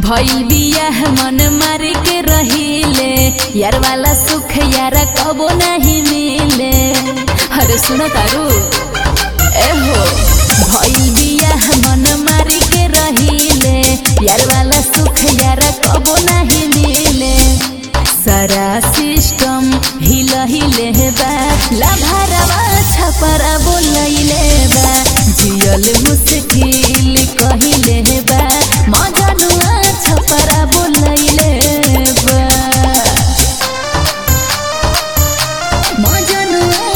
भइल बियाह मन मार के रहिले यार वाला सुख यार कबो नहीं मिले अरे सुनो तारू ए हो भइल बियाह मन मार के रहिले यार वाला सुख यार कबो नहीं मिले सारा सिस्टम हिल हिले बा लाभारवा छपरा बोलैले बा जियल मुश्किल कहिले बा मजनुआ छपरा बोलैले बा मजनुआ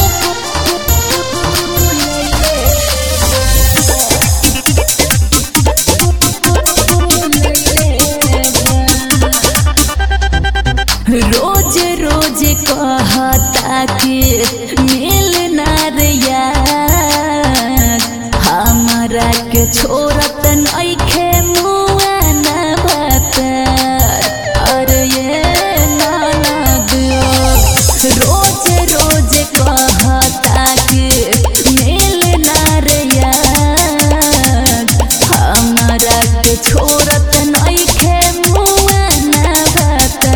रोज रोज कहता कि मिल ना रे यार हमरा के छोड़त नइखे मुआ ना बता अरे ये ननद रोज रोज कहता कि मिल ना रे यार हमरा के छोड़त नइखे मुआ ना बता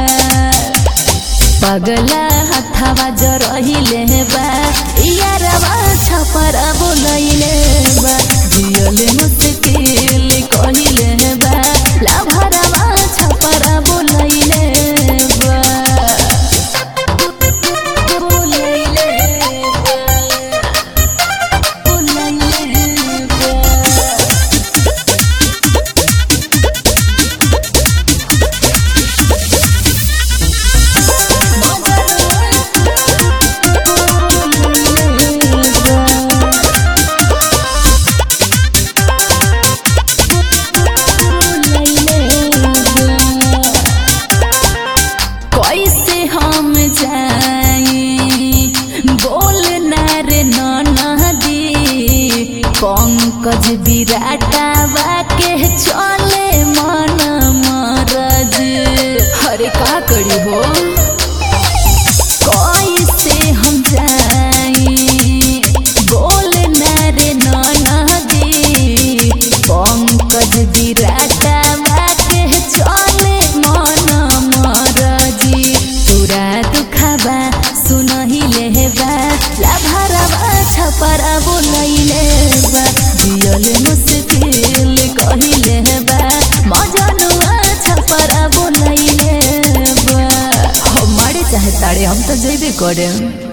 पगला हथवा जरहिले बा यारवा छपरा बोलैले बा जियल मुश्किल कहिले बा लाभरवा छपरा बोलैले बा बोलैले बा बोलैले बा कैसे हम जाई बोल ना रे ननदी पंकज विराटावा के चले मन मरज हरे का करी हो कैसे हम जाई बोल ना रे ननदी पंकज विराटावा के चले मन मरजी पूरा दुखाबा सुनहिले बा लाभरवा छपरा बोलैले बा जियल मुश्किल कहिले बा मजनुआ छपरा बोलैले बा हमारे चाहे तारे हम तो जइबे करे